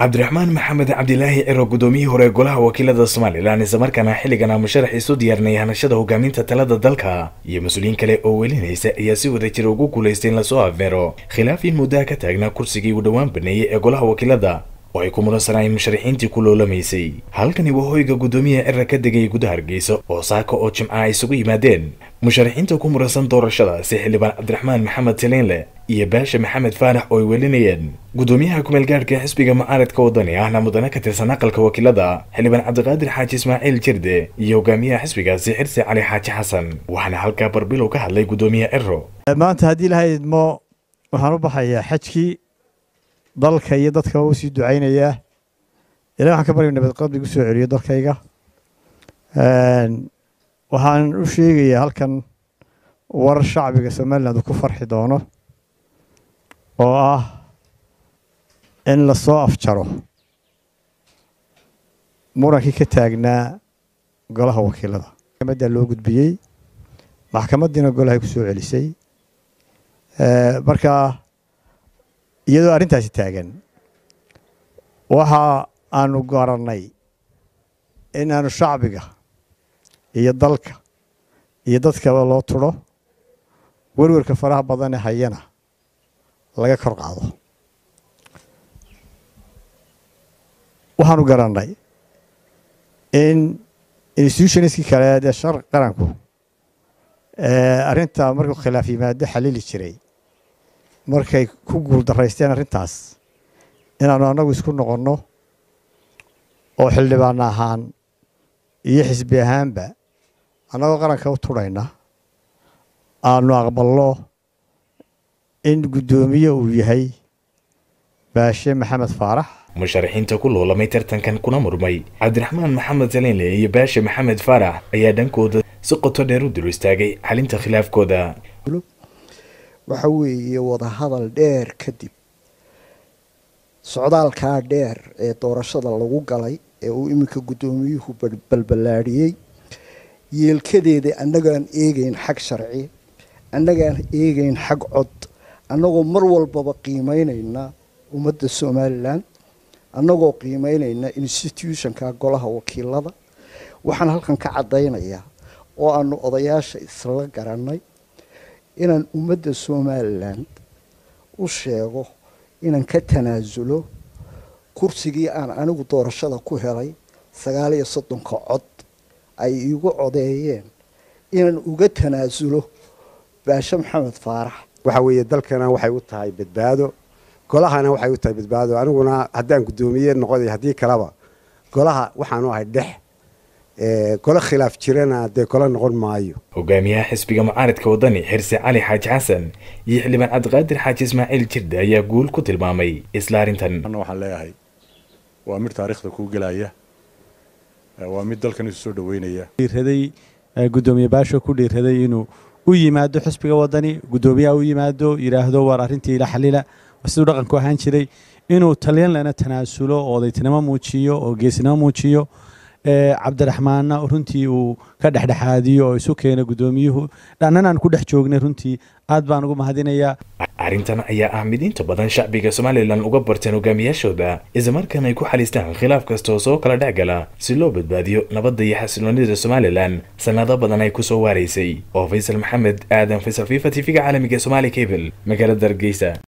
cabdiraxmaan maxamed cabdilaahi ciro gudoomiyihii hore golaha wakiilada somalilan islamarkaana xilligan musharax isu diyaarnay hanashada hogaaminta talada dalka iyo mas-uuliyiin kale oo welinaysa ayaa si wada jira ugu guulaystay in lasoo afmeero khilaafin muddaha ka taagnaa kursigii uu dhowaan baneeyey ee golaha wakiilada oo ay ku mudansanayeen musharaxiintii ku loolamaysay halkani waa hoyga guddoomiyaha cira ka degay gudaha hargeysa oo saaka oo jimca ay isugu yimaadeen musharaxiinta ku muransan doorashadaasi xildhibaan cabdiraxmaan maxamed taliinle iyo baasha maxamed faarax oo ay welinayeen guddoomiyaha kumeelgaadhka xisbiga mucaaradka wadani ahna mudane ka tirsan aqalka wakiilada xildhibaan cabdiqaadir xaaji ismaaciil jirde iyo hogaamiyaha xisbigaasi xirsi cali xaaji xasan waxaana halkaa barbilow ka hadlay guddoomiyaha ciro maanta haddii ilahay idmo waxaan u baxayaa xajkii dalka iyo dadka u sii ducaynayaa ilahi waxaan ka barya nabad qabdigu soo celiyo dalkayga waxaan u sheegayaa halkan warar shacbiga somaliland uu ku farxi doono oo ah in lasoo afjaro murankii ka taagnaa golaha wakiilada maxkamaddaa loo gudbiyey maxkamaddiina golahay ku soo celisay marka iyadoo arrintaasi taagan waxa aanu garannay in aanu shacbiga iyo dalka iyo dadkaba loo turo werwerka faraha badane hayana laga kor qaado waxaanu garannay in institutionskii kale dee shar qaranku arrinta markuu khilaaf yimaado xalili jiray markay ku guul daraysteen arrintaas inaanu annagu isku noqonno oo xildhibaan ahaan iyo xisbi ahaanba annagoo qaranka u turhayna aanu aqbalno in guddoomiye uu yahay baashe maxamed faarax musharaxiinta ku loolamay tartankan kuna murmay cabdiraxmaan maxamed taliinle iyo baashe maxamed faarax ayaa dhankooda si qoto dheer u dul istaagay xalinta khilaafkooda waxa weeye wadahadal dheer kadib socdaalkaa dheer ee doorashada lagu galay ee uu iminka guddoomiyuhu balballaadhiyey yeelkadeeda annagaan eegeyn xag sharci annagaan eegeyn xag cod annagoo mar walbaba qiimeynayna ummadda somalilan annagoo qiimeynayna institutionka golaha wakiilada waxaan halkan ka caddaynayaa oo aanu odayaasha isla garannay inaan ummadda somalilan u sheego inaan ka tanaasulo kursigii aan anigu doorashada ku helay sagaal iyo soddonka cod ay iigu codeeyeen inaan uga tanaasulo baashe maxamed faarax waxa weeye dalkana waxay u tahay badbaado golahana waxay u tahay badbaado aniguna haddaan guddoomiye noqoday haddii kaleba golaha waxaanu ahay dhex golo khilaaf jirana dee golo noqon maayo hogaamiyaha xisbiga mucaaradka wadani xirsi cali xaaji xasan iyo xildhibaan cabdiqaadir xaaji ismaaciil jirde ayaa guul ku tilmaamay isla arrintan waxaan leeyahay waa mid taariikhda kuu gelaya waa mid dalkan isu soo dhaweynaya dhiiraday guddoomiye baasho ku dhiiraday inuu u yimaado xisbiga wadani guddoomiyaha u yimaado yidhaahdo war arrintii ila xalila siduu dhaqanku ahaan jiray inuu talyanlana tanaasulo oo odaytinimo muujiyo oo geesinimo muujiyo cabdiraxmaanna runtii uu ka dhexdhexaadiyo oo isu keena guddoomiyuhu dhannan aan ku dhex joognay runtii aad baan ugu mahadinayaa arrintan ayaa ah mid inta badan shacbiga somalilan uga barteen hogaamiyaashooda islamarkaana ay ku xaliistaan khilaaf kasta oo soo kala dhex gala si loo badbaadiyo nabadda iyo xasiloonida somalilan sannado badan ay ku soo waaraysay oo faysal maxamed aadan faysal fifa t v-ga caalamiga somaali cable magaalada hargeysa